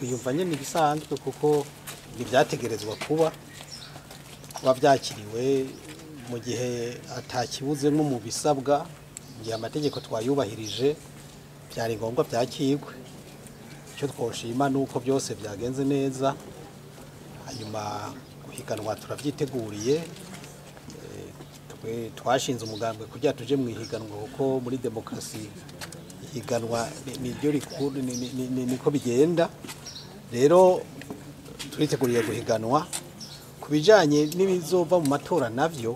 twiyumva nyine ibisanzwe kuko ntibyategerezwa kuba kuba byakiriwe mu gihe atakibuzemo mu bisabwa igihe amategeko twayubahirije byari ngombwa byakirwe icyo twoshima ni uko byose byagenze neza hanyuma guhiganwa turabyiteguriye Eh, twe twashinze umugambwe kugira tuje mu ihiganwa kuko muri demokarasi ihiganwa ni- niryo rikuru ni- ni- ni- ni- niko bigenda rero turiteguriye guhiganwa ku bijyanye n'ibizova mu matora nabyo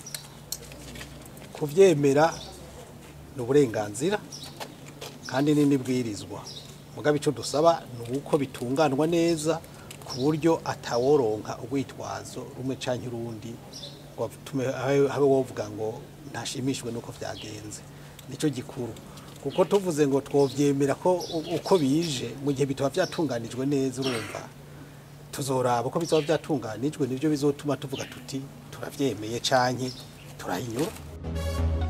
kubyemera ni uburenganzira kandi ni n'ibwirizwa mugabe icyo dusaba ni uko bitunganwa neza ku buryo ataworonka urwitwazo rumwe cyangwa urundi ngo atume habe habe wovuga ngo ntashimishijwe n'uko byagenze nicyo gikuru kuko tuvuze ngo twobyemera ko u- uko bije mu gihe bitaba byatunganijwe neza urumva tuzoraba uko bizaba byatunganijwe nibyo bizotuma tuvuga tuti turabyemeye canke turahinyura